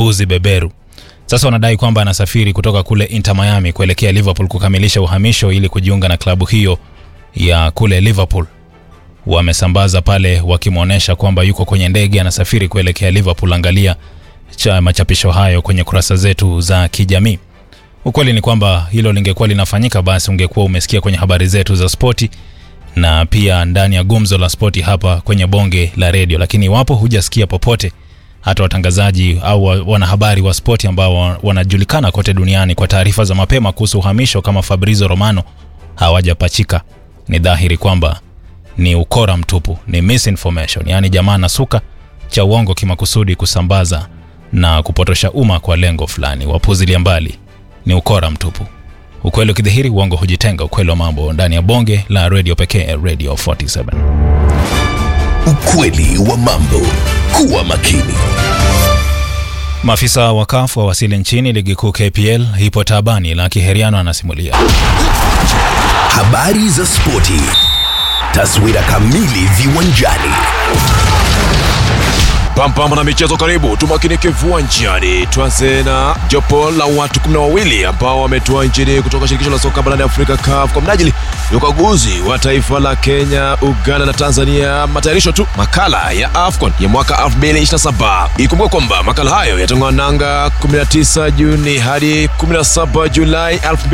mbuzi beberu. Sasa wanadai kwamba anasafiri kutoka kule Inter Miami kuelekea Liverpool kukamilisha uhamisho ili kujiunga na klabu hiyo ya kule Liverpool. Wamesambaza pale wakimwonyesha kwamba yuko kwenye ndege anasafiri kuelekea Liverpool. Angalia cha machapisho hayo kwenye kurasa zetu za kijamii. Ukweli ni kwamba hilo lingekuwa linafanyika, basi ungekuwa umesikia kwenye habari zetu za spoti na pia ndani ya gumzo la spoti hapa kwenye bonge la redio, lakini iwapo hujasikia popote, hata watangazaji au wanahabari wa spoti ambao wanajulikana kote duniani kwa taarifa za mapema kuhusu uhamisho kama Fabrizio Romano hawajapachika, ni dhahiri kwamba ni ukora mtupu, ni misinformation. Yaani jamaa nasuka cha uongo kimakusudi kusambaza na kupotosha umma kwa lengo fulani. Wapuzilia mbali, ni ukora mtupu. Ukweli ukidhihiri, uongo hujitenga. Ukweli wa mambo ndani ya bonge la redio pekee, Radio 47. Ukweli wa mambo. Kuwa makini. Maafisa wa CAF wawasili nchini. Ligi kuu KPL ipo taabani. Laki Heriano anasimulia. Habari za spoti. Taswira kamili viwanjani. Pampamba na michezo, karibu tumakinike viwanjani. Tuanze na jopo la watu kumi na wawili ambao wametua nchini kutoka shirikisho la soka barani Afrika CAF kwa mnajili ya ukaguzi wa taifa la Kenya, Uganda na Tanzania, matayarisho tu makala ya AFCON ya mwaka 2027. Ikumbuka kwamba makala hayo yatang'oa nanga 19 Juni hadi 17 Julai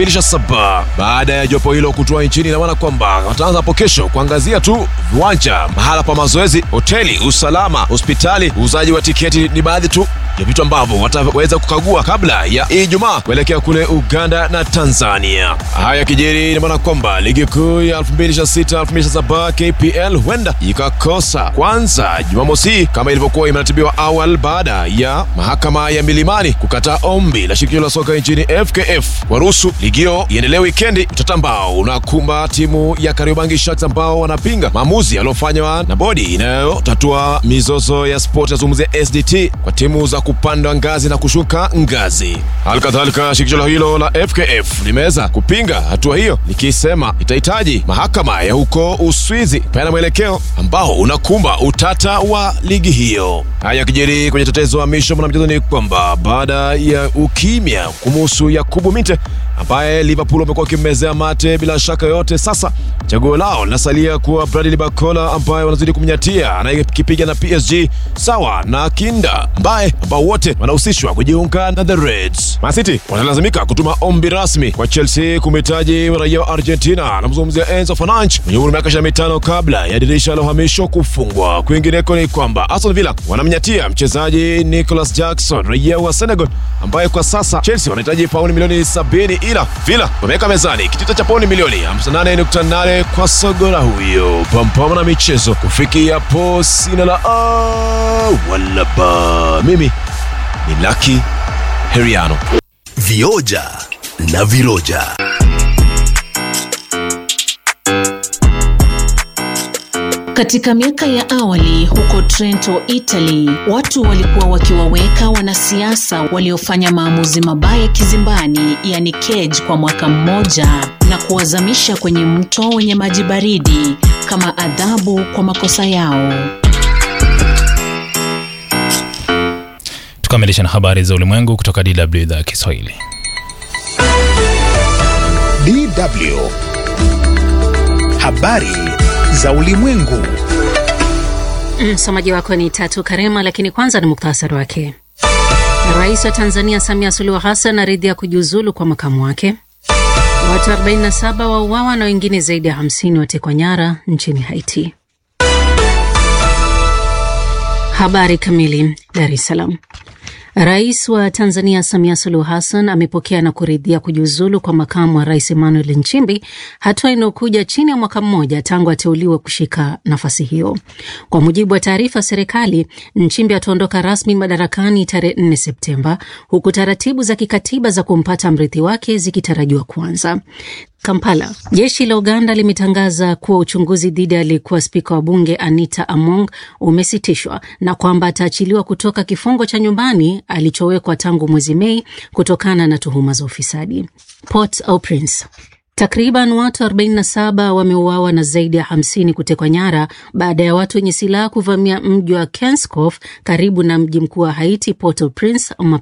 2027. Baada ya jopo hilo kutua nchini, ina maana kwamba wataanza hapo kesho kuangazia tu viwanja, mahala pa mazoezi, hoteli, usalama, hospitali uuzaji wa tiketi ni baadhi tu ya vitu ambavyo wataweza kukagua kabla ya Ijumaa kuelekea kule Uganda na Tanzania. Haya kijiri, ina maana kwamba ligi kuu ya 2026 2027 KPL huenda ikakosa kwanza Jumamosi kama ilivyokuwa imeratibiwa awali, baada ya mahakama ya Milimani kukataa ombi la shirikisho la soka nchini FKF waruhusu ligi hiyo iendelee wikendi, utata ambao unakumba timu ya Kariobangi Sharks ambao wanapinga maamuzi yaliyofanywa na bodi inayotatua mizozo ya sport yazungumzia SDT kwa timu za kupanda ngazi na kushuka ngazi. Halikadhalika, shirikisho hilo la FKF limeweza kupinga hatua hiyo likisema itahitaji mahakama ya huko Uswizi peana mwelekeo ambao unakumba utata wa ligi hiyo. Haya kijeri kwenye tetezo wa misho mwanamchezo ni kwamba baada ya ukimya kumuhusu Yakubu Minte ambaye Liverpool wamekuwa wakimmezea mate bila shaka yote, sasa chaguo lao linasalia kuwa Bradley Barcola ambaye wanazidi kumnyatia anayekipiga na PSG sawa na Kinda ambaye ambao wote wanahusishwa kujiunga na the Reds. Man City wanalazimika kutuma ombi rasmi kwa Chelsea kumhitaji raia wa Argentina, anamzungumzia Enzo Fernandes mwenye umri wa miaka 25 kabla ya dirisha la uhamisho kufungwa. Kwingineko ni kwamba Aston Villa wanamnyatia mchezaji Nicolas Jackson raia wa Senegal ambaye kwa sasa Chelsea wanahitaji pauni milioni 70 ila Villa wameweka mezani kitita cha pauni milioni 58.8 kwa sogola huyo. Pampama na michezo kufikia po sina la a wala ba. Mimi ni Lucky Heriano. Vioja na viroja. Katika miaka ya awali huko Trento, Italy, watu walikuwa wakiwaweka wanasiasa waliofanya maamuzi mabaya kizimbani, yani cage, kwa mwaka mmoja na kuwazamisha kwenye mto wenye maji baridi kama adhabu kwa makosa yao. Tukamilisha na habari za ulimwengu kutoka DW idhaa ya Kiswahili. DW habari za ulimwengu. Msomaji wako ni Tatu Karema, lakini kwanza ni muktasari wake. Rais wa Tanzania Samia Suluhu Hassan aridhia kujiuzulu kwa makamu wake. Watu 47 wauawa na wengine zaidi ya 50 watekwa nyara nchini Haiti. Habari kamili. Dar es Salaam. Rais wa Tanzania Samia Suluhu Hassan amepokea na kuridhia kujiuzulu kwa makamu wa rais Emmanuel Nchimbi, hatua inayokuja chini ya mwaka mmoja tangu ateuliwe kushika nafasi hiyo. Kwa mujibu wa taarifa ya serikali, Nchimbi ataondoka rasmi madarakani tarehe 4 Septemba, huku taratibu za kikatiba za kumpata mrithi wake zikitarajiwa kuanza. Kampala. Jeshi la Uganda limetangaza kuwa uchunguzi dhidi ya aliyekuwa spika wa bunge Anita Among umesitishwa na kwamba ataachiliwa kutoka kifungo cha nyumbani alichowekwa tangu mwezi Mei kutokana na tuhuma za ufisadi. Port au Prince. Takriban watu 47 wameuawa na zaidi ya 50 kutekwa nyara baada ya watu wenye silaha kuvamia mji wa Kenskof karibu na mji mkuu wa Haiti, Port-au-Prince